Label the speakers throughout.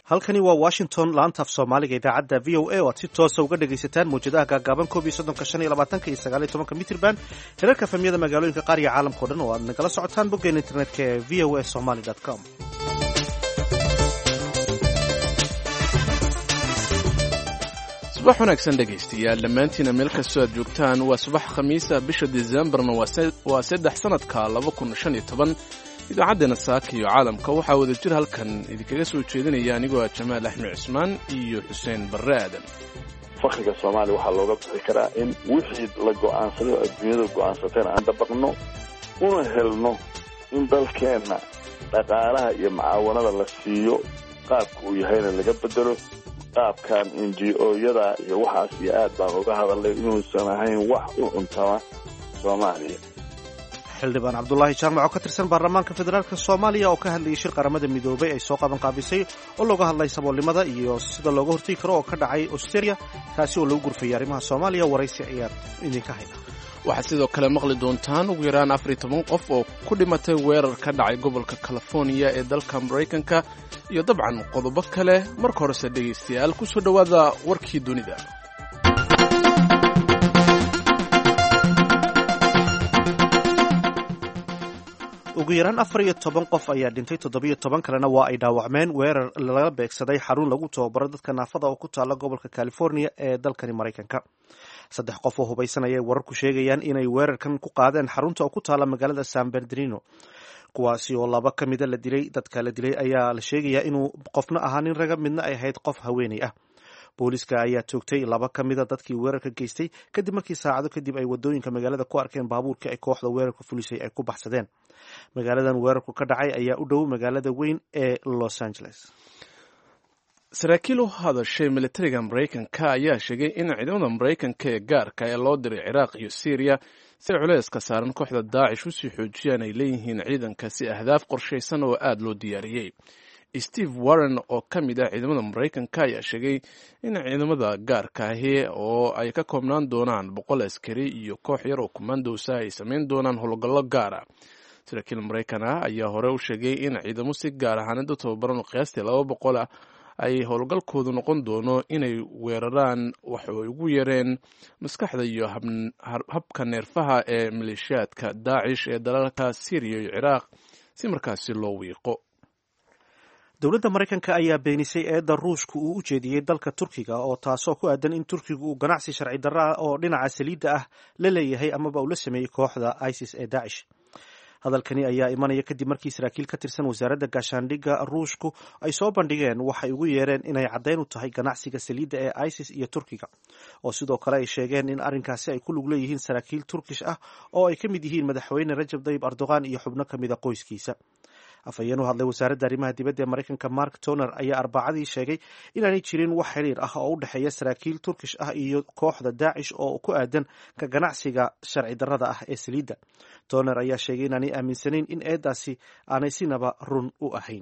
Speaker 1: halkani waa washington laanta af soomaaliga idaacadda v o a oo aad si toosa uga dhegaysataan mawjadaha gaagaaban koob iyo soddonka shan iyo labaatanka iyo sagaal iyo tobanka mitrban hirarka famiyada magaalooyinka qaar iyo caalamka o dhan oo aad nagala socotaan boggeena internetka ee v o a somaly com
Speaker 2: subax wanaagsan dhegaystayaal dhammaantiina meel kastoo aad joogtaan waa subax khamiisa bisha disembarna waa saddex sannadka laba kun shan iyo toban idaacaddeena saaka iyo caalamka waxaa wada jir halkan idinkaga soo jeedinaya anigoo ah jamaal axmed cismaan iyo xuseen barre aadan
Speaker 3: fakriga soomaaliya waxaa looga bixi karaa in wixii la go'aansaday oo adduunyada go'aansateen aan dabaqno una helno in dalkeenna dhaqaalaha iyo macaawanada la siiyo qaabka uu yahayna laga bedelo qaabkan n g o-yada iyo waxaas iyo aad baan uga hadalnay inuusan ahayn wax u cuntama soomaaliya
Speaker 1: xildhibaan cabdulaahi jaamac oo ka tirsan baarlamaanka federaalk soomaaliya oo ka hadlayay shir qaramada midoobay ay soo qaban qaabisay oo looga hadlay saboolnimada iyo sida looga hortegi karo oo ka dhacay australia kaasi oo lagu gurfayay arrimaha soomaaliya waraysi ayaad idinka hayna
Speaker 2: waxaad sidoo kale maqli doontaan ugu yaraan afar iyo toban qof oo ku dhimatay weerar ka dhacay gobolka californiya ee dalka maraykanka iyo dabcan qodobo kale marka horese dhegaystayaal ku soo dhowaada warkii dunida
Speaker 1: ugu yaraan afar iyo toban qof ayaa dhintay toddobiyo toban kalena waa ay dhaawacmeen weerar laga beegsaday xarun lagu tababaro dadka naafada oo ku taala gobolka california ee dalkani maraykanka saddex qof oo hubaysan ayay wararku sheegayaan inay weerarkan ku qaadeen xarunta oo ku taala magaalada san bernardino kuwaasi oo laba ka mida la dilay dadka la dilay ayaa la sheegayaa inuu qofna ahaa nin raga midna ay ahayd qof haweeney ah booliiska ayaa toogtay laba ka mida dadkii weerarka geystay kadib markii saacado kadib ay wadooyinka magaalada ku arkeen baabuurkii ay kooxda weerarka fulisay ay ku baxsadeen magaaladan weerarku ka dhacay ayaa u dhow magaalada weyn ee los angeles
Speaker 2: saraakiil u hadashay militariga maraykanka ayaa sheegay in ciidamada maraykanka ee gaarka ee loo diray ciraaq iyo syriya si culeyska saaran kooxda daacish usii xoojiyaan ay leeyihiin ciidanka si ahdaaf qorshaysan oo aada loo diyaariyey steve warren oo ka mid ah ciidamada maraykanka ayaa sheegay in ciidamada gaarka ahi oo ay ka koobnaan doonaan boqol askari iyo koox yar oo commandosa ay samayn doonaan howlgallo gaara saraakiil maraykan ah ayaa hore u sheegay in ciidamo si gaar ahaanid u tababaran oo qiyaastii laba boqol ah ay howlgalkoodu noqon doono inay weeraraan wax ay ugu yareen maskaxda iyo habka neerfaha ee maleeshiyaadka daacish ee dalalka syriya iyo ciraaq si markaasi loo wiiqo
Speaker 1: dowladda maraykanka ayaa beenisay eedda ruushka uu u jeediyey dalka turkiga oo taasoo ku aadan in turkiga uu ganacsi sharci darro ah oo dhinaca saliidda ah la leeyahay amaba uu la sameeyey kooxda isis ee daacish hadalkani ayaa imanaya kadib markii saraakiil ka tirsan wasaaradda gaashaandhigga ruushku ay soo bandhigeen waxay ugu yeereen inay caddayn u tahay ganacsiga saliidda ee isis iyo turkiga oo sidoo kale ay sheegeen in arrinkaasi ay ku lug leeyihiin saraakiil turkish ah oo ay ka mid yihiin madaxweyne rajab dayib erdogan iyo xubno ka mida qoyskiisa afhayeen u hadlay wasaaradda arrimaha dibadda ee maraykanka mark toner ayaa arbacadii sheegay inaanay jirin wax xiriir ah oo u dhexeeya saraakiil turkish ah iyo kooxda daacish oo ku aadan ka ganacsiga sharci darrada ah ee saliidda toner ayaa sheegay inaanay aaminsanayn in eedaasi aanay sinaba run u ahayn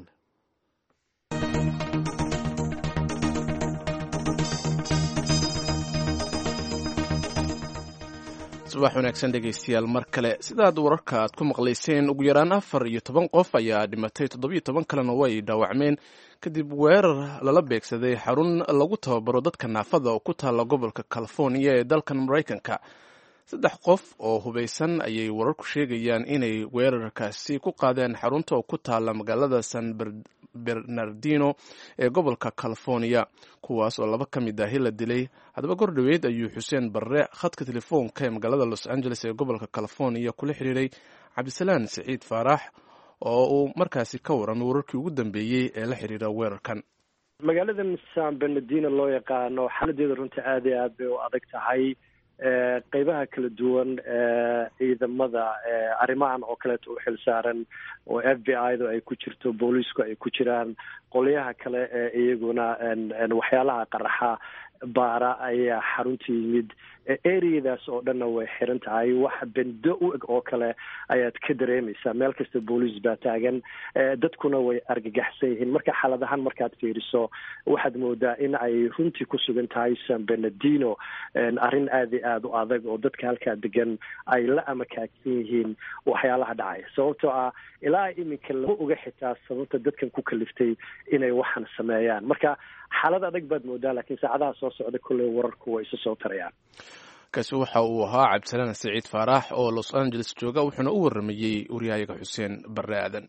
Speaker 2: subax wanaagsan dhegaystayaal mar kale sidaad wararka aad ku maqlayseen ugu yaraan afar iyo toban qof ayaa dhimatay toddobiyo toban kalena way dhaawacmeen kadib weerar lala beegsaday xarun lagu tababaro dadka naafada oo ku taalla gobolka californiya ee dalkan maraykanka saddex qof oo hubaysan ayay wararku sheegayaan inay weerarkaasi ku qaadeen xarunta oo ku taalla magaalada san bernardino ee gobolka californiya kuwaas oo laba ka mid ahi la dilay haddaba gor dhoweyd ayuu xuseen barre khadka telefoonka ee magaalada los angeles ee gobolka californiya kula xiriiray cabdisalaan siciid faarax oo uu markaasi ka waramay wararkii ugu dambeeyey ee la xiriira weerarkan
Speaker 4: magaaladan san bernardino loo yaqaano xaaladeeda runtii aada iyo aad bay u adag tahay qeybaha kala duwan ciidamada arrimahan oo kaleeto u xil saaran oo f b i da ay ku jirto booliisku ay ku jiraan qolyaha kale ee iyaguna waxyaalaha qaraxa baara ayaa xarunta yimid areadaas oo dhanna way xiran tahay wax bendo u eg oo kale ayaad ka dareemaysaa meel kasta booliis baa taagan dadkuna way argagaxsan yihiin marka xaaladahaan markaad fiiriso waxaad moodaa in ay runtii ku sugan tahay san benedino arrin aada i aada u adag oo dadka halkaa degan ay la amakaagsan yihiin waxyaalaha dhacaya sababtoo ah ilaa iminka lama oga xitaa sababta dadkan ku kaliftay inay waxan sameeyaan marka xaalad adag baad moodaa laakiin saacadaha soo socda kolley wararku way isu soo tarayaan
Speaker 2: kaasi waxa uu ahaa cabdisalaan saciid faarax oo los angeles jooga wuxuuna u waramayey waryahayaga xuseen barre aadan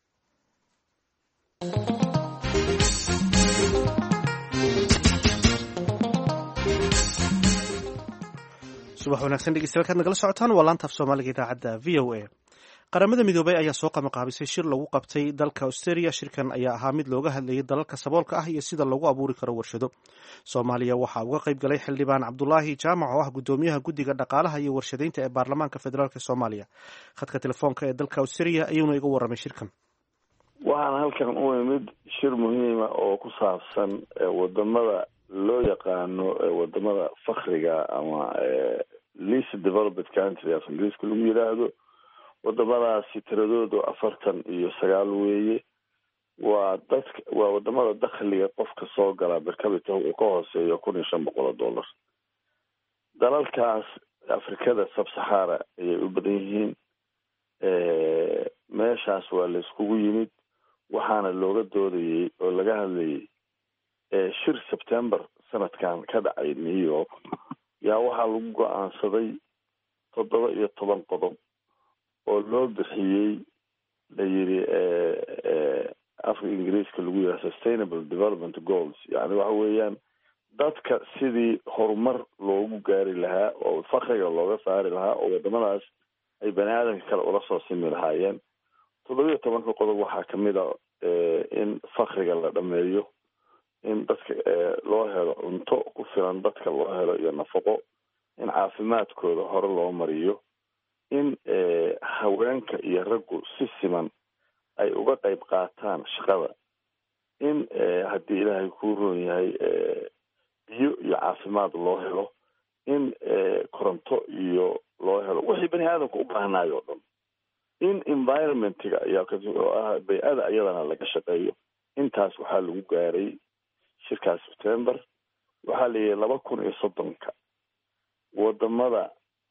Speaker 1: subax wanaagsan dhegeystayaal kaad nagala socotaan waa laantaaf soomaaliga idaacadda v o a qaramada midoobay ayaa soo qamaqaabisay shir lagu qabtay dalka australia shirkan ayaa ahaa mid looga hadlayay dalalka saboolka ah iyo sida lagu abuuri karo warshado soomaaliya waxaa uga qayb galay xildhibaan cabdulaahi jaamac oo ah gudoomiyaha guddiga dhaqaalaha iyo warshadaynta ee baarlamaanka federaalk soomaaliya khadka telefoonka ee dalka australia ayuuna iga warramay shirkan
Speaker 3: waxaan halkan u imid shir muhiima oo ku saabsan wadamada loo yaqaano wadamada fakriga ama least developed country af ingiriiska lagu yidhaahdo wadamadaasi tiradoodu afartan iyo sagaal weeye waa dadka waa wadamada dakhliga qofka soo gala bercabita uu ka hooseeyo kun iyo shan boqol oo dollar dalalkaas afrikada sabsaxara ayay u badan yihiin meeshaas waa la iskugu yimid waxaana looga doodayey oo laga hadlayay shir september sanadkan ka dhacay new york yaa waxaa lagu go-aansaday toddoba iyo toban qodob oo loo bixiyey la yidhi afka ingiriiska lagu yidhaha sustainable development goals yani waxa weeyaan dadka sidii horumar loogu gaari lahaa oo fakriga looga saari lahaa oo wadamadaas ay bani aadamka kale ula soo simi lahaayeen toddoba iyo tobanka qodob waxaa kamid a in fakriga la dhameeyo in dadka loo helo cunto ku filan dadka loo helo iyo nafaqo in caafimaadkooda hore loo mariyo in haweenka iyo raggu si siman ay uga qayb qaataan shaqada in haddii ilaahay kuu roon yahay biyo iyo caafimaad loo helo in koronto iyo loo helo wixii bani aadamka u baahnayo o dhan in environmentga oo ah bay-ada iyadana laga shaqeeyo intaas waxaa lagu gaaray shirkaas september waxaa la yihi laba kun iyo soddonka wadamada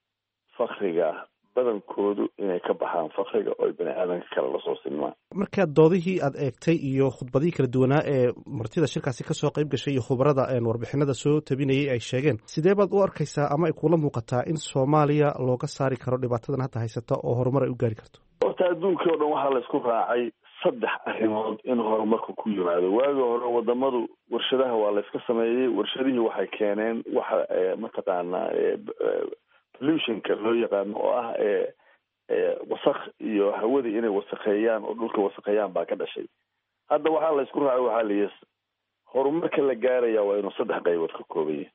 Speaker 3: fakriga badankoodu inay ka baxaan fakriga oo ay bani aadanka kale lasoo sinmaan
Speaker 1: markaa doodihii aad eegtay iyo khudbadihii kala duwanaa ee martida shirkaasi kasoo qayb gashay iyo khubarada warbixinada soo tabinayay ay sheegeen sidee baad u arkaysaa ama ay kula muuqataa in soomaaliya looga saari karo dhibaatadan hadda haysata oo horumar ay u gaari karto
Speaker 3: horta adduunkii o dhan waxaa la isku raacay saddex arrimood in horumarku ku yimaado waagi hore wadamadu warshadaha waa la iska sameeyey warshadihii waxay keeneen waxa mataqaanaa pollutionka loo yaqaano oo ah wasaq iyo hawadii inay wasaqeeyaan oo dhulka wasaqeeyaan baa ka dhashay hadda waxaa la isku raacay waxaa layihi horumarka la gaaraya waa inuu saddex qaybood ka kooban yahay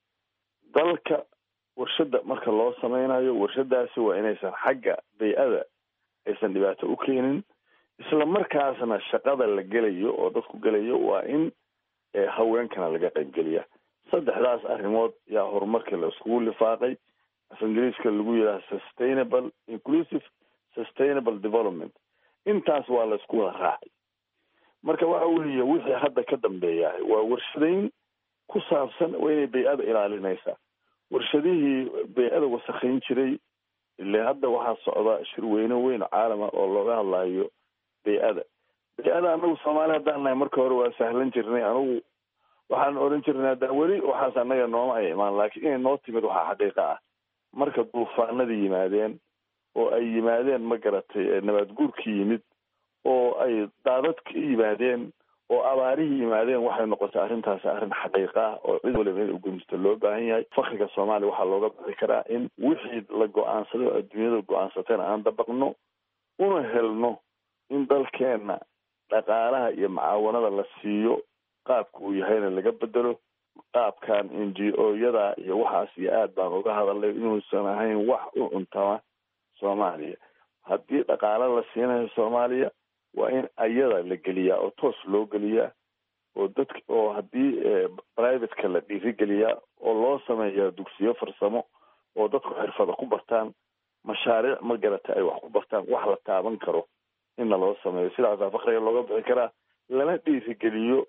Speaker 3: dalka warshada marka loo sameynayo warshadaasi waa inaysan xagga bay-ada aysan dhibaato u keenin isla markaasna shaqada la gelayo oo dadku gelayo waa in haweenkana laga qaybgeliya saddexdaas arrimood yaa horumarkii la iskugu lifaaqay af ingiriiska lagu yidhaha sustainable inclusive sustainable development intaas waa la isku wada raacay marka waxa weeye wixii hadda ka dambeeyahay waa warshadayn ku saabsan waa inay bay-ada ilaalinaysaa warshadihii bay-ada wasakhayn jiray ile hadda waxaa socda shirweyne weyn caalama oo looga hadlayo bay-ada bay-ada anagu soomaali haddaan nahay marka hore waa sahlan jirnay anigu waxaan odhan jirnay hadda weli waxaas annaga nooma ay imaan laakiin inay noo timid waxaa xaqiiqa ah marka duufaanada yimaadeen oo ay yimaadeen ma garatay nabaad guurkii yimid oo ay daadadka yimaadeen oo abaarihii yimaadeen waxay noqotay arrintaasi arrin xaqiiqa ah oo cid waliba in ugunsto loo baahan yahay fakriga soomaaliya waxaa looga bixi karaa in wixii la go-aansaday oo adduunyada go-aansateen aan dabaqno una helno in dalkeenna dhaqaalaha iyo macaawanada la siiyo qaabka uu yahayna laga bedelo qaabkan n g o yada iyo waxaas iyo aad baan uga hadalay inuusan ahayn wax u cuntama soomaaliya haddii dhaqaalo la siinayo soomaaliya waa in ayada la geliyaa oo toos loo geliyaa oo dadk oo haddii privateka la dhiirigeliyaa oo loo sameeyaa dugsiyo farsamo oo dadku xirfada ku bartaan mashaariic ma garata ay wax ku bartaan wax la taaban karo inna loo sameeyo sidaasaa fakriga looga bixi karaa lana dhiirigeliyo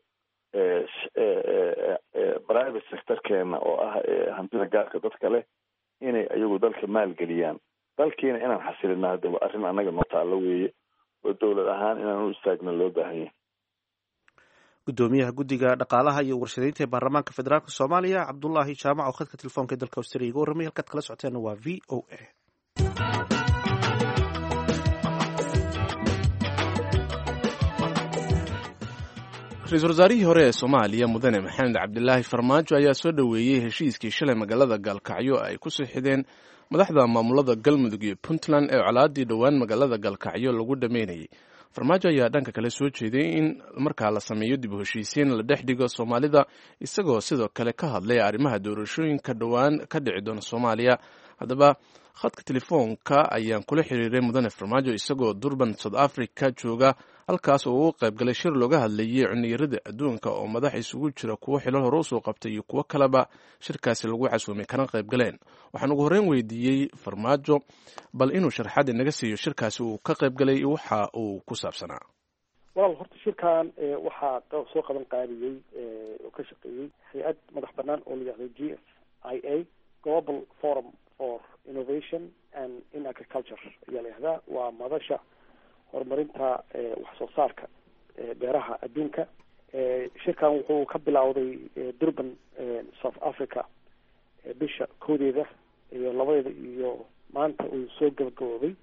Speaker 3: private sectorkeena oo ah hantida gaarka dadka leh inay ayagu dalka maalgeliyaan dalkiina inaan xasilina hadda waa arrin annaga noo taallo weeye oo dowlad ahaan inaan u istaagna loo baahan yahay
Speaker 1: gudoomiyaha guddiga dhaqaalaha iyo warshadeynta ee baarlamaanka federaalk soomaaliya cabdulaahi jaamac oo khadka telefoonka ee dalka australia iga warramay halkaad kala socoteena waa v o a
Speaker 2: ra-iisul wasaarihii hore ee soomaaliya mudane maxamed cabdilaahi farmaajo ayaa soo dhoweeyey heshiiskii shalay magaalada gaalkacyo ay ku sixideen madaxda maamulada galmudug iyo puntland ee colaadii dhowaan magaalada gaalkacyo lagu dhameynayay farmaajo ayaa dhanka kale soo jeeday in markaa la sameeyo dib u heshiisiin la dhex dhigo soomaalida isagoo sidoo kale ka hadlay arrimaha doorashooyinka dhowaan ka dhici doona soomaaliya haddaba khadka telefoonka ayaan kula xiriiray mudane farmaajo isagoo durban south africa jooga halkaas oo uu qayb galay shir looga hadlayay cuniyarada adduunka oo madax isugu jira kuwo xilal hore usoo qabtay iyo kuwo kaleba shirkaasi lagu casuumay kana qayb galeen waxaan ugu horreyn weydiiyey farmaajo bal inuu sharxaad inaga siiyo shirkaasi uu ka qayb galay waxa uu ku saabsanaa
Speaker 5: walaal horta shirkan waxaa soo qaban qaadiyey oo ka shaqeeyey hay-ad madax banaan oo la yihahdo g f i a global forum for innovation and in agriculture ayaa la yihahdaa waa madasha horumarinta wax soo saarka beeraha adduunka shirkan wuxuu ka bilowday durban south africa bisha koodeeda iyo labadeeda iyo maanta uu soo gabagaboobay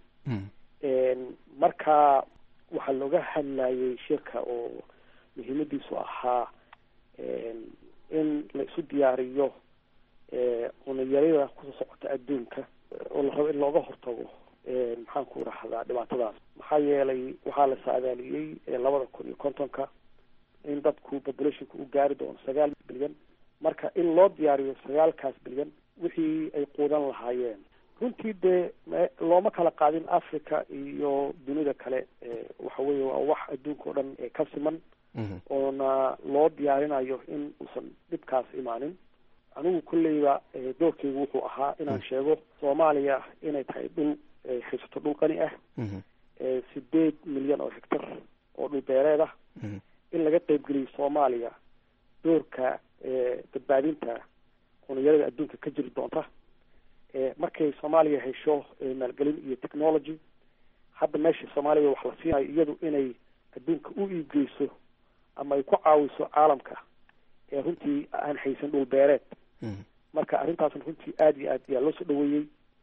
Speaker 5: marka waxaa looga hadlayay shirka oo muhiimadiisu ahaa in la isu diyaariyo cunayarida kusoo socota adduunka oo la rabo in looga hortago maxaan ku rahdaa dhibaatadaas maxaa yeelay waxaa la saadaaliyey labada kun iyo kontonka in dadku populationka u gaari doono sagaal bilyan marka in loo diyaariyo sagaalkaas bilyan wixii ay quudan lahaayeen runtii dee looma kala qaadin africa iyo dunida kale waxa weeye waa wax adduunka o dhan ka siman oona loo diyaarinayo in uusan dhibkaas imaanin anigu kolleyba doorkeygu wuxuu ahaa inaan sheego soomaaliya inay tahay dhul haysato dhul qani ah sideed milyan oo hectar oo dhul beereed ah in laga qeybgeliyo soomaaliya doorka badbaadinta cuniyarada adduunka ka jiri doonta markay soomaaliya hesho maalgelin iyo technology hadda meesha soomaaliya wax la siinayo iyadu inay adduunka u iibgeyso ama ay ku caawiso caalamka ee runtii aan haysan dhul beereed marka arrintaasna runtii aada iyo aad ayaa loo soo dhaweeyey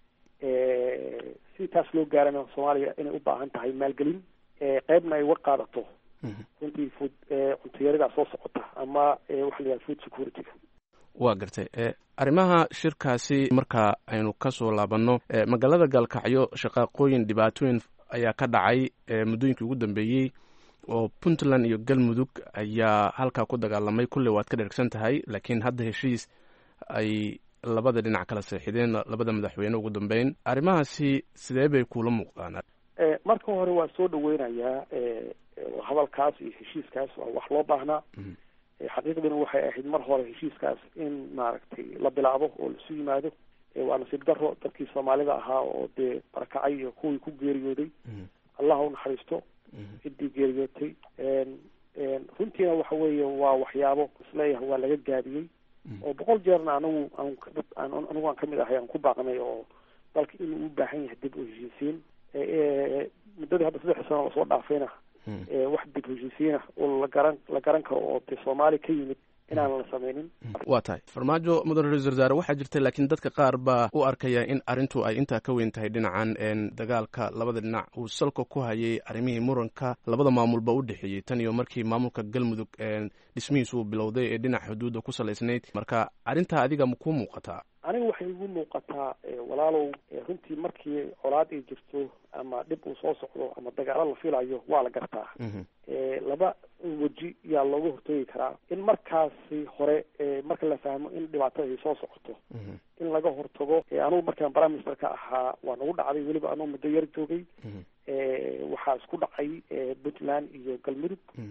Speaker 5: si taas loo gaarana soomaaliya inay u baahan tahay maalgelin qeybna ay uga qaadato runtii food cuntayaridaa soo socota ama waxa la yihahda food security-ga
Speaker 2: waa gartay arrimaha shirkaasi marka aynu kasoo laabanno magaalada gaalkacyo shaqaaqooyin dhibaatooyin ayaa ka dhacay muddooyinkii ugu dambeeyey oo puntland iyo galmudug ayaa halkaa ku dagaalamay kulley waad ka dhergsan tahay laakiin hadda heshiis ay labada dhinac kala seexideen labada madaxweyne ugu dambeyn arrimahaasi sidee bay kuula muuqdaan
Speaker 5: marka hore waa soo dhaweynayaa hadalkaas iyo heshiiskaas waa wax loo baahnaa xaqiiqdina waxay ahayd mar hore heshiiskaas in maaragtay la bilaabo oo laisu yimaado waa nasiib daro dadkii soomaalida ahaa oo dee barakacay iyo kuwii ku geeriyooday allah u naxariisto ciddii geeriyootay runtiina waxa weeye waa waxyaabo isleeyahay waa laga gaabiyey oo boqol jeerna anagu aan anigu aan kamid ahay aan ku baaqnay oo dalka inuu u baahan yahay dib u heshiisiin muddadii hadda saddex sano lasoo dhaafayna wax dib heshiisiina oo la garan la garan karo oo dee soomaali ka yimid inaan la sameynin
Speaker 2: waa tahay farmaajo mudane ra-isul wasaare waxaa jirta laakiin dadka qaar baa u arkaya in arrintu ay intaa ka weyn tahay dhinacan dagaalka labada dhinac uu salka ku hayay arrimihii muranka labada maamulba u dhexeeyey tan iyo markii maamulka galmudug dhismihiisu uu bilowday ee dhinac xuduudda ku salaysnayd marka arrintaa adiga ma kuu muuqataa
Speaker 5: aniga waxay igu muuqataa walaalow runtii markii colaad ay jirto ama dhib uu soo socdo ama dagaalo la filayo waa la gartaa laba weji yaa looga hortoogi karaa in markaasi hore marka la fahmo in dhibaatada ay soo socoto in laga hortago anugu markaan prime minister ka ahaa waa nagu dhacday weliba anugu muddo yar joogay waxaa isku dhacay puntland iyo galmudug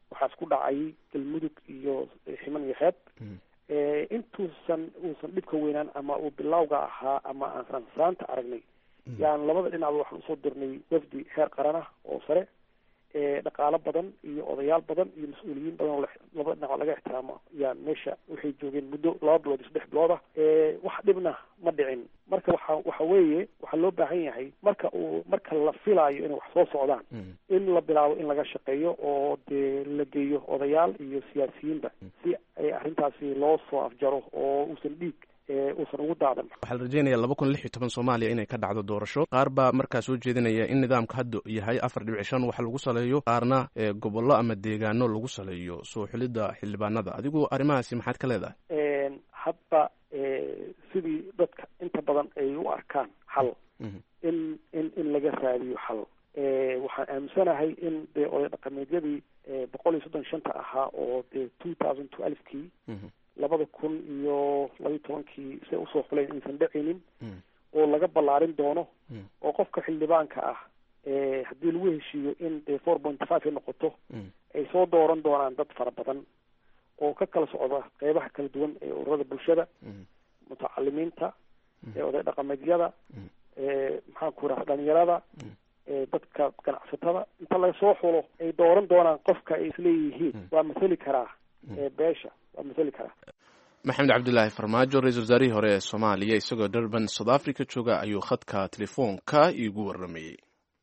Speaker 5: waxaa isku dhacay galmudug iyo ximan iyo xeeb intuusan uusan dhibka weynaan ama uu bilawga ahaa ama aan sansaanta aragnay yaan labada dhinacba waxaan usoo dirnay wafdi heer qaran ah oo sare dhaqaalo badan iyo odayaal badan iyo mas-uuliyiin badan oo labada dhinac laga ixtiraamo yaan meesha waxay joogeen muddo laba bilood iyo saddex bilood ah wax dhibna ma dhicin marka waxa waxa weeye waxaa loo baahan yahay marka uu marka la filaayo inay wax soo socdaan in la bilaabo in laga shaqeeyo oo dee la geeyo odayaal iyo siyaasiyiinba si ay arrintaasi loo soo afjaro oo uusan dhiig uusan ugu daadan
Speaker 2: waxaa la rajeynaya laba kun lix iyo toban soomaaliya inay ka dhacdo doorasho qaar baa markaa soo jeedinaya in nidaamka hadda yahay afar dhibic shan wax lagu saleeyo qaarna gobollo ama deegaano lagu saleeyo soo xulidda xildhibaanada adigu arrimahaasi maxaad ka leedahay
Speaker 5: hadba sidii dadka inta badan ay u arkaan xal in in in laga raadiyo xal waxaan aaminsanahay in dee oday dhaqameedyadii boqol iyo soddon shanta ahaa oo dee two thousand twelvekii labada kun iyo labayo tobankii say usoo xuleen inaysan dhacaynin oo laga ballaarin doono oo qofka xildhibaanka ah haddii lagu heshiiyo in dee four point five ay noqoto ay soo dooran doonaan dad fara badan oo ka kala socda qeybaha kala duwan ee ururada bulshada mutacalimiinta ee oday dhaqameedyada maxaan ku raha dhalinyarada dadka ganacsatada inta laga soo xulo ay dooran doonaan qofka ay isleeyihiin waa mathali karaa beesha waa mathali karaa
Speaker 2: maxamed cabdilaahi farmaajo ra-isul wasaarihii hore ee soomaaliya isagoo durban south africa jooga ayuu khadka telefoonka iigu waramayey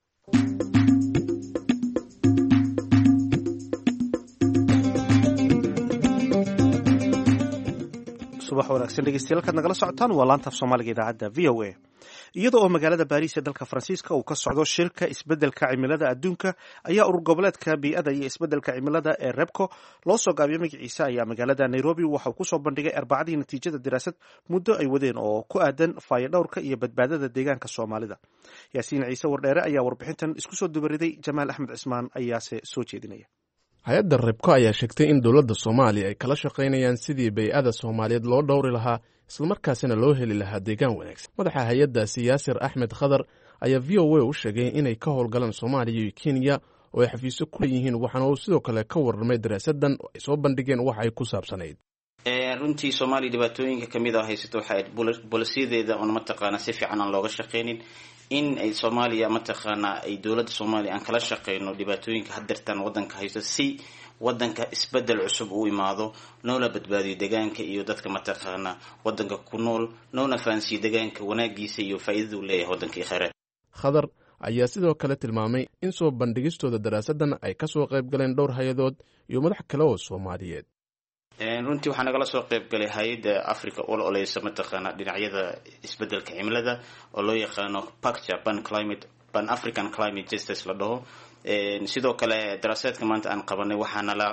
Speaker 1: subax wanaagsan dhegeystayaal kaad nagala socotaan waa laanta af soomaaliga idaacadda v o a iyada oo magaalada baariis ee dalka faransiiska uu ka socdo shirka isbeddelka cimilada adduunka ayaa urur goboleedka bii'ada iyo isbeddelka cimilada ee rebco loo soo gaabiyo magaciisa ayaa magaalada nairobi waxauu kusoo bandhigay arbacadii natiijada daraasad muddo ay wadeen oo ku aadan faayodhowrka iyo badbaadada deegaanka soomaalida yaasiin ciise wardheere ayaa warbixintan isku soo dubariday jamaal axmed cismaan ayaase soo jeedinaya
Speaker 2: hay-adda rebko ayaa sheegtay in dowladda soomaaliya ay kala shaqaynayaan sidii bay-ada soomaaliyeed loo dhowri lahaa islamarkaasina loo heli lahaa deegaan wanaagsan madaxa hay-addaasi yaasir axmed khadar ayaa v o a u sheegay inay ka howlgalaan soomaaliya iyo kenya oo ay xafiisyo ku leeyihiin waxaana uu sidoo kale ka warramay daraasadan oo ay soo bandhigeen waxa ay ku saabsanayd
Speaker 6: runtii soomaaliya dhibaatooyinka kamid a haysato waxa bolosiyadeeda oon mataqaana si fiican aan looga shaqaynin in ay soomaaliya mataqaana ay dowladda soomaaliya aan kala shaqeyno dhibaatooyinka hadeertaan wadanka haysto si wadanka isbedel cusub uu imaado noona badbaadiyo deegaanka iyo dadka mataqaana wadanka ku nool noona fahansiiyo deegaanka wanaagiisa iyo faa'iidada uu leeyahay wadanka iyo kheyraad
Speaker 2: khadar ayaa sidoo kale tilmaamay in soo bandhigistooda daraasadan ay kasoo qayb galeen dhowr hay-adood iyo madax kale oo soomaaliyeed
Speaker 6: runtii waxaa nagala soo qayb galay hay-adda africa ol oleysa mataqaana dhinacyada isbedelka cimilada oo loo yaqaano pacture pan climate pan african climate justice la dhaho sidoo kale daraasaadka maanta aan qabanay waxaa nala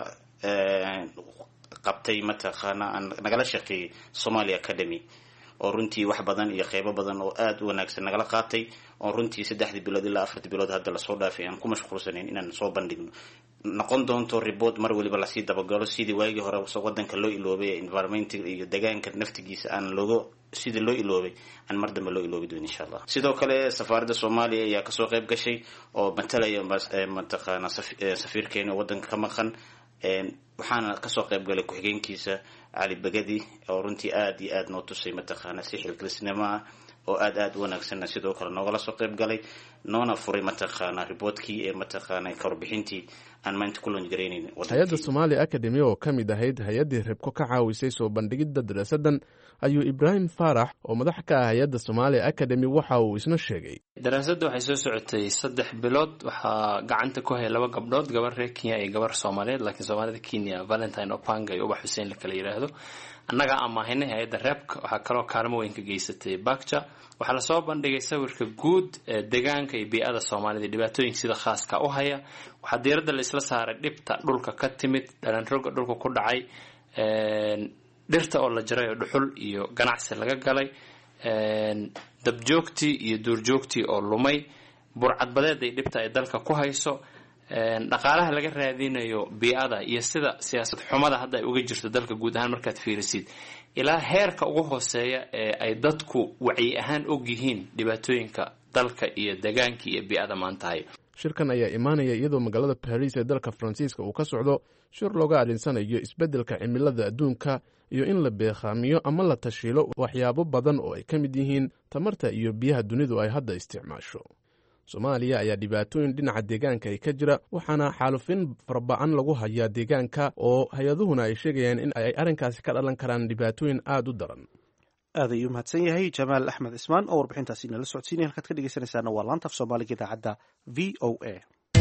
Speaker 6: qabtay mataqaana aan nagala shaqeeyey somalia academy oo runtii wax badan iyo qeybo badan oo aada u wanaagsan nagala qaatay oo runtii saddexdii bilood ilaa afartii bilood hadda lasoo dhaafay aan ku mashquulsanayn inaan soo bandhigno noqon doonto report mar waliba lasii dabagalo sidii waagii hore wadanka loo iloobay environmentiga iyo deegaanka naftigiisa aan looga sidii loo iloobay aan mar dambe loo iloobi doon insha allah sidoo kale safaaradda soomaaliya ayaa kasoo qayb gashay oo matalaya mataqaana safiirkeena oo wadanka ka maqan waxaana kasoo qayb galay ku-xigeenkiisa cali bagadi oo runtii aada iyo aada noo tusay mataqaana si xilkilisnimo ah oo aada aada u wanaagsanna sidoo kale noogala soo qayb galay noona furay mataqaana riboortkii ee mataqaana kawarbixintii aan maanta ku loongaraynayn
Speaker 2: hay-adda somalia academy oo ka mid ahayd hay-addii rebko ka caawisay soo bandhigidda daraasadan ayuu ibraahim faarax oo madax ka ah hay-adda somalia academy waxa uu isna sheegay
Speaker 7: daraasadda waxay soo socotay saddex bilood waxaa gacanta ku haya laba gabdhood gabar reer kenya iyo gabar soomaaliyeed laakiin soomaalida kenya valentine opanga iyo ubax xuseen la kala yidhaahdo annagaa amaahinay hay-adda reebka waxaa kaloo kaalmo weyn ka geysatay bakja waxaa lasoo bandhigay sawirka guud ee deegaanka iyo bii-ada soomaalida dhibaatooyinka sida khaaska u haya waxaa diiradda laisla saaray dhibta dhulka ka timid dhalanroga dhulka ku dhacay dhirta oo la jaray oo dhuxul iyo ganacsi laga galay dabjoogtii iyo duurjoogtii oo lumay burcadbadeed ay dhibta ay dalka ku hayso dhaqaalaha laga raadinayo bii-ada iyo sida siyaasad xumada hadda ay uga jirto dalka guud ahaan markaad fiirisid ilaa heerka ugu hooseeya ee ay dadku wacyi ahaan og yihiin dhibaatooyinka dalka iyo deegaankii iyo bii-ada maantahay
Speaker 2: shirkan ayaa imaanaya iyadoo magaalada baris ee dalka faransiiska uu ka socdo shir looga adhinsanayo isbeddelka cimilada adduunka iyo in la beekhaamiyo ama la tashiilo waxyaabo badan oo ay ka mid yihiin tamarta iyo biyaha dunidu ay hadda isticmaasho soomaaliya ayaa dhibaatooyin dhinaca deegaanka ay ka jira waxaana xaalufin farba'an lagu hayaa deegaanka oo hay-aduhuna ay sheegayaan in ay arrinkaasi ka dhalan karaan dhibaatooyin aada u daran
Speaker 1: aad ayuu mahadsan yahay jamaal axmed cismaan oo warbixintaasi inala socodsiinaya halkaad ka dhegeysanaysaana waa laanta af soomaaliga idaacadda v o a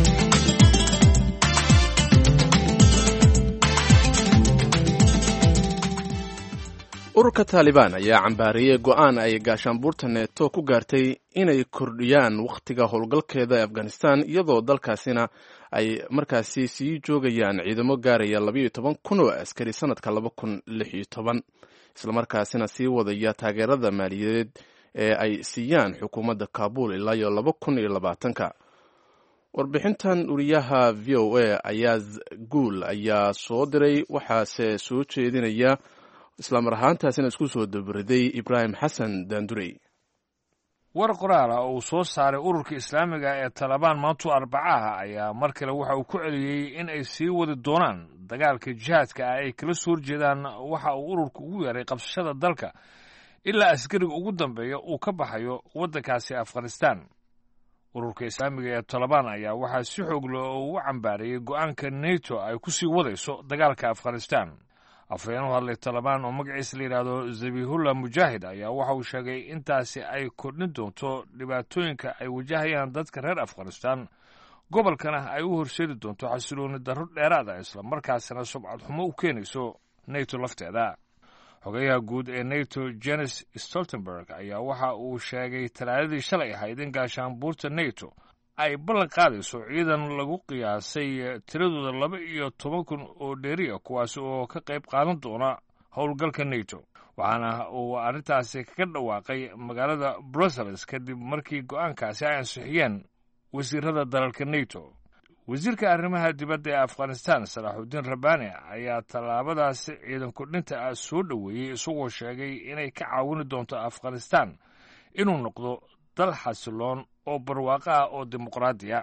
Speaker 2: ururka taalibaan ayaa cambaariyey go-aan ay gaashaanbuurta neeto ku gaartay inay kordhiyaan wakhtiga howlgalkeeda ee afghanistan iyadoo dalkaasina ay markaasi sii joogayaan ciidamo gaaraya labayo toban kun oo askari sanadka laba kun lix iyo toban islamarkaasina sii wadaya taageerada maaliyadeed ee ay siiyaan xukuumadda kaabul ilaa iyo laba kun iyo labaatanka warbixintan uriyaha v o a ayaaz guul ayaa soo diray waxaase soo jeedinaya islamar ahaantaasina isku soo dabariday ibraahim xasan daandurey
Speaker 8: war qoraala oo uu soo saaray ururka islaamiga ee talabaan maantu arbacaha ayaa mar kale waxa uu ku celiyey in ay sii wadi doonaan dagaalka jihaadka ah ay kala soo horjeedaan waxa uu ururku ugu yeeray qabsashada dalka ilaa askariga ugu dambeeya uu ka baxayo waddankaasi afghanistan ururka islaamiga ee talabaan ayaa waxaa si xoog leh oo ugu cambaarayey go'aanka neto ay ku sii wadayso dagaalka afghanistan afhayeen u hadlay talabaan oo magaciisa la yidhaahdo zabihullah mujaahid ayaa waxa uu sheegay intaasi ay kordhin doonto dhibaatooyinka ay wajahayaan dadka reer afghanistan gobolkana ay u horseedi doonto xasilooni darro dheeraada islamarkaasina subcad xumo u keenayso neto lafteeda xogayaha guud ee neto jenes stoltenberg ayaa waxa uu sheegay talaadadii shalay ahayd in gaashaanbuurta neto ay ballan qaadayso ciidan lagu qiyaasay tiradooda laba iyo toban kun oo dheeriya kuwaasi oo ka qayb qaadan doona howlgalka neto waxaana uu arrintaasi kaga dhawaaqay magaalada brussels kadib markii go'aankaasi ay ansixiyeen wasiirada dalalka neto wasiirka arrimaha dibadda ee afghanistan salaaxudiin rabbaani ayaa tallaabadaasi ciidan kordhinta ah soo dhoweeyey isagoo sheegay inay ka caawini doonto afghanistan inuu noqdo dal xasiloon oo barwaaqo ah oo dimuqraadiya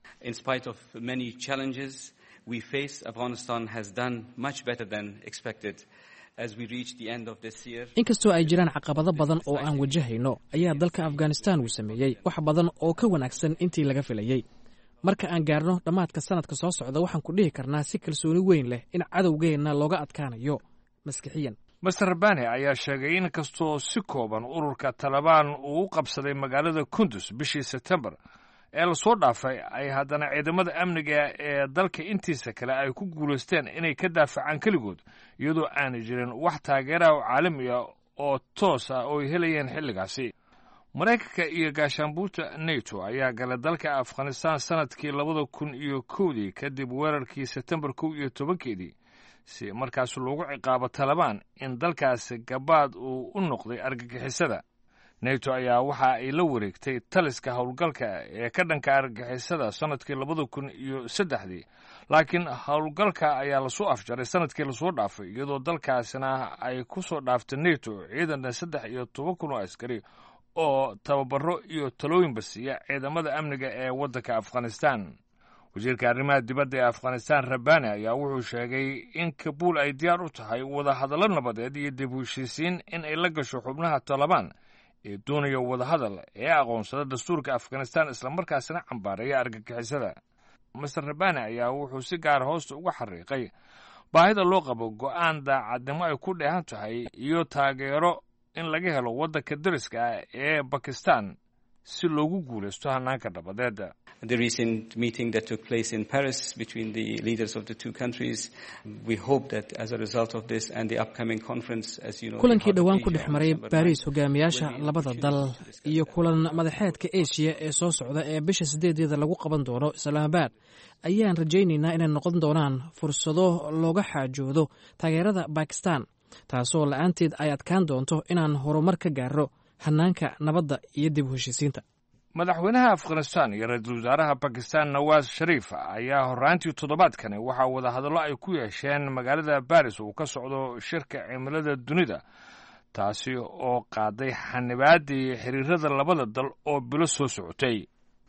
Speaker 9: inkastoo ay jiraan caqabado badan oo aan wajahayno ayaa dalka afghanistan uu sameeyey wax badan oo ka wanaagsan intii laga filayey marka aan gaarno dhammaadka sanadka soo socda waxaan ku dhihi karnaa si kalsooni weyn leh in cadowgeenna looga adkaanayo maskixiyan
Speaker 8: master rabani ayaa sheegay in kastoo si kooban ururka talabaan uu u qabsaday magaalada kundus bishii sebtembar ee lasoo dhaafay ay haddana ciidamada amniga ee dalka intiisa kale ay ku guulaysteen inay ka daafacaan keligood iyadoo aanay jirin wax taageeraha oo caalami ah oo toos ah oo ay helayeen xilligaasi maraykanka iyo gaashaanbuurta neto ayaa galay dalka afghanistan sanadkii labada kun iyo kowdii kadib weerarkii sebtembar kow iyo tobankeedii si markaas loogu ciqaabo talabaan in dalkaasi gabaad uu u noqday argagixisada neto ayaa waxa ay la wareegtay taliska howlgalka ee ka dhanka argagixisada sannadkii labada kun iyo saddexdii laakiin howlgalka ayaa lasoo afjaray sanadkii lasoo dhaafay iyadoo dalkaasina ay ku soo dhaaftay neto ciidanna saddex iyo toban kun oo askari oo tababaro iyo talooyinba siiya ciidamada amniga ee waddanka afghanistan wasiirka arrimaha dibadda ee afghanistan rabani ayaa wuxuu sheegay in kabuul ay diyaar u tahay wadahadallo nabadeed iyo dib u heshiisiin in ay la gasho xubnaha talabaan ee doonaya wadahadal ee aqoonsada dastuurka afghanistan islamarkaasina cambaareeya argagixisada master rabani ayaa wuxuu si gaar hoosta uga xariiqay baahida loo qabo go'aan daacadnimo ay ku dheehan tahay iyo taageero in laga helo waddanka dariska ah ee bakistan si loogu guulaysto hanaanka nabadeed
Speaker 10: the recent meeting that took place in Paris between the leaders of the two countries. We hope that as a result of this and the upcoming conference, as you know,
Speaker 9: kulankii dhowaan ku dhex maray baariis hogaamiyaasha labada dal iyo kulan madaxeedka asia ee soo socda ee bisha sideedeeda lagu qaban doono islaamabaad ayaan rajaynaynaa inay noqon doonaan fursado looga xaajoodo taageerada bakistan taasoo la-aanteed ay adkaan doonto inaan horumar ka gaaro hanaanka nabadda iyo dib u heshiisiinta
Speaker 8: madaxweynaha afghanistan iyo ra-iisul wasaaraha bakistan nawaas shariif ayaa horraantii toddobaadkani waxaa wadahadallo ay ku yeesheen magaalada baris uu ka socdo shirka cimilada dunida taasi oo qaaday xanibaaddii xiriirada labada dal oo bilo soo socotay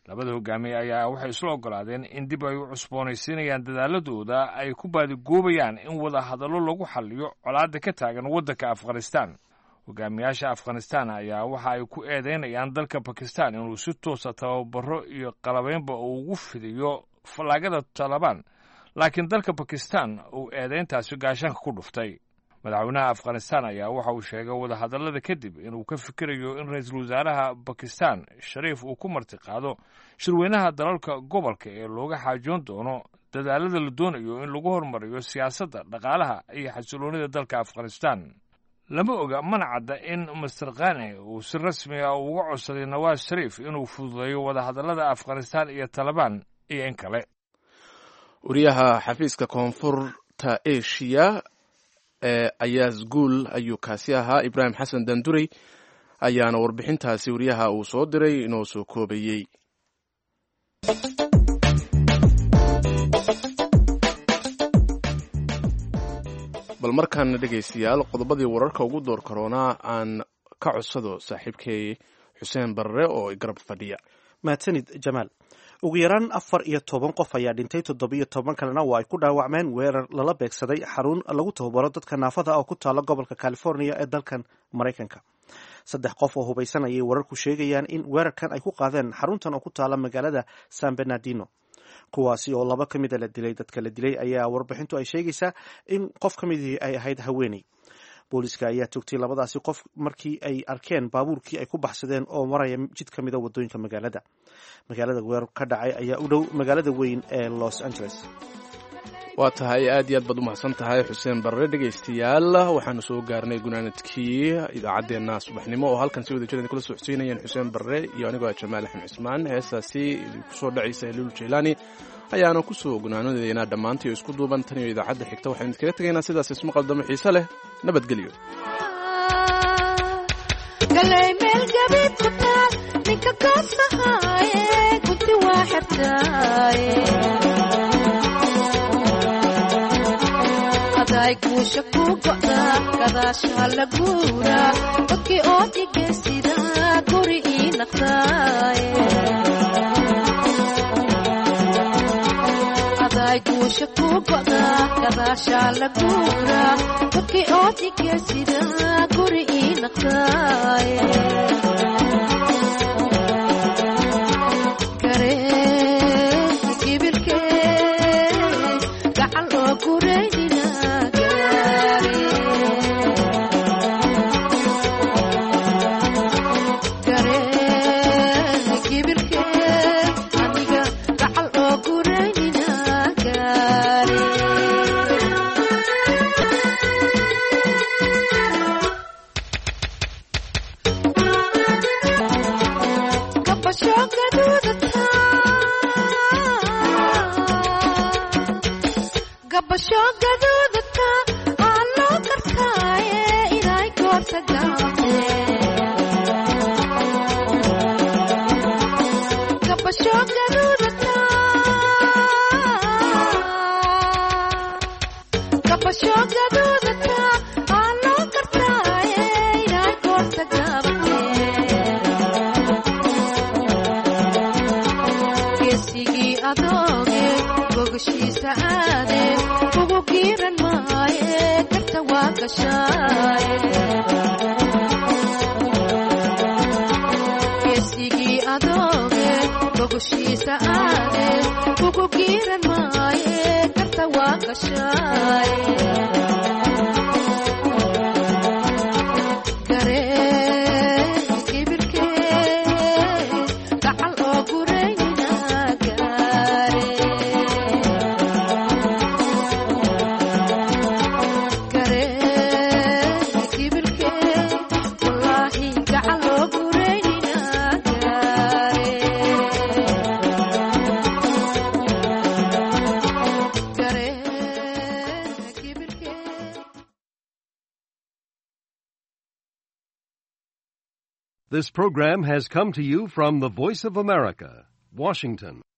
Speaker 8: labada hogaamiye ayaa waxay isla ogolaadeen in dib ay u cusboonaysiinayaan dadaaladooda ay ku baadigoobayaan in wada hadallo lagu xalliyo colaadda ka taagan waddanka afghanistan hogaamiyaasha afghanistan ayaa waxa ay ku eedeynayaan dalka bakistan inuu si toosa tababaro iyo qalabeynba uu ugu fidiyo fallaagada talabaan laakiin dalka bakistan uu eedeyntaasi gaashaanka ku dhuftay madaxweynaha afghanistan ayaa waxa uu sheegay wadahadallada kadib inuu ka fikirayo in ra-iisul wasaaraha bakistan shariif uu ku martiqaado shirweynaha dalalka gobolka ee looga xaajoon doono dadaalada la doonayo in lagu hormariyo siyaasadda dhaqaalaha iyo xasiloonida dalka afghanistan lama oga mana cadda in master khane uu si rasmi ah uga codsaday nawaas shariif inuu fududeeyo wadahadallada afghanistan iyo talabaan iyo in kale
Speaker 2: wariyaha xafiiska koonfurta asia ee ayaas guul ayuu kaasi ahaa ibraahim xasan dandurey ayaana warbixintaasi wariyaha uu soo diray inoo soo koobayey bal markaana dhegaystayaal qodobadii wararka ugu door karoonaa aan ka codsado saaxiibkay xuseen barre oo garab fadhiya
Speaker 1: mahadsanid jamaal ugu yaraan afar iyo toban qof ayaa dhintay toddobiyo toban kalena waa ay ku dhaawacmeen weerar lala beegsaday xarun lagu tababaro dadka naafada oo ku taala gobolka california ee dalkan maraykanka saddex qof oo hubaysan ayay wararku sheegayaan in weerarkan ay ku qaadeen xaruntan oo ku taala magaalada san bernardino kuwaasi oo laba ka mida la dilay dadka la dilay ayaa warbixintu ay sheegaysaa in qof ka midii ay ahayd haweeney booliska ayaa togtay labadaasi qof markii ay arkeen baabuurkii ay ku baxsadeen oo maraya jid ka mida wadooyinka magaalada magaalada weerar ka dhacay ayaa u dhow magaalada weyn ee los angeles
Speaker 2: waa tahay aad iyo aad baad u mahadsan tahay xuseen barre dhegaystayaal waxaanu soo gaarnay gunaanadkii idaacaddeenna subaxnimo oo halkan si wada jir kula soo xuseynayeen xuseen barre iyo anigoo ah jamaal axmed cismaan heestaasi kusoo dhacaysa heliul jeylaani ayaana kusoo gunaanadeynaa dhammaantay oo isku duuban tan iyo idaacadda xigta waxaynu idkaga tegaynaa sidaas isma qaldamo xiise leh nabadgelyo
Speaker 11: guusha ku go'da gadaashaa la guura dadkii oo dhigaysida guri ii naqdaaye aday guusha ku go'da gadaashaa la guura dadkii oo dhigaysida guri ii naqdaaye gacan oo guraynina geesigii adooge gogoshiisa aade ugu giiran maaye karta waa gashaaye garee kibirkee gacal oo gureynina gaare
Speaker 12: This program has come to you from the Voice of America, Washington.